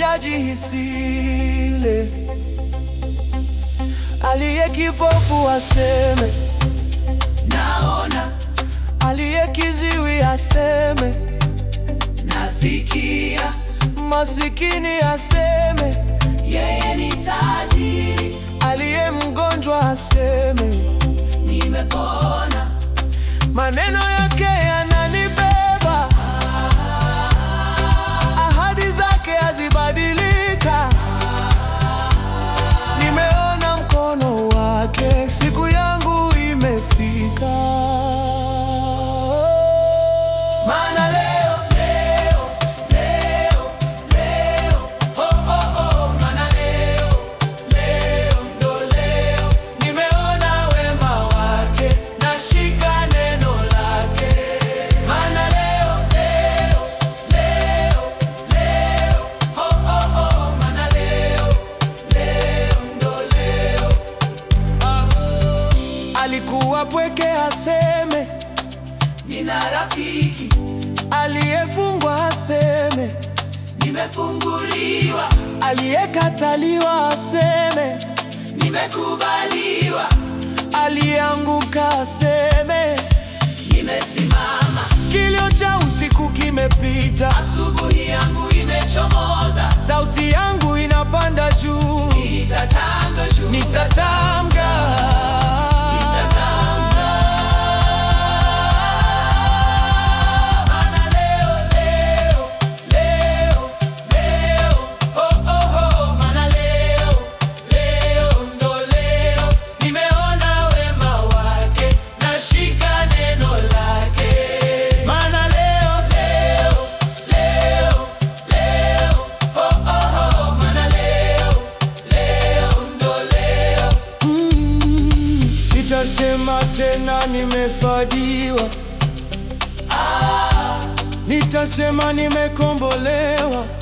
ajihisile, aliye kipofu aseme naona, aliye kiziwi aseme, nasikia, masikini aseme, yeye ni tajiri, aliye mgonjwa aseme. nimepona, Maneno yake yananibeba, ahadi zake hazibadilika. Nimeona mkono wake, siku yangu imefika. Maana leo, leo, leo, leo, oh, oh, oh, maana leo, leo ndo leo, nimeona wema wake, nashika neno lake. Maana leo, leo, leo, leo, oh, oh, oh, maana leo, leo ndo leo. Ah, alikuwa pweke aseme, nina rafiki, aliyefungwa aseme, nimefunguliwa, aliyekataliwa aseme, nimekubaliwa, aliyeanguka aseme, nimesimama, kilio cha usiku kimepita, asubuhi yangu imechomoza, sauti yangu inapanda juu, nitatanga juu, nitatamka Maana leo, leo, leo, leo, oh, oh, oh, maana leo, leo ndo leo, nimeona wema wake, nashika neno lake. Maana leo Leo, leo, leo, oh, oh, oh, maana leo, leo ndo leo, Mm, sitasema tena nimefadiwa, nitasema nimekombolewa.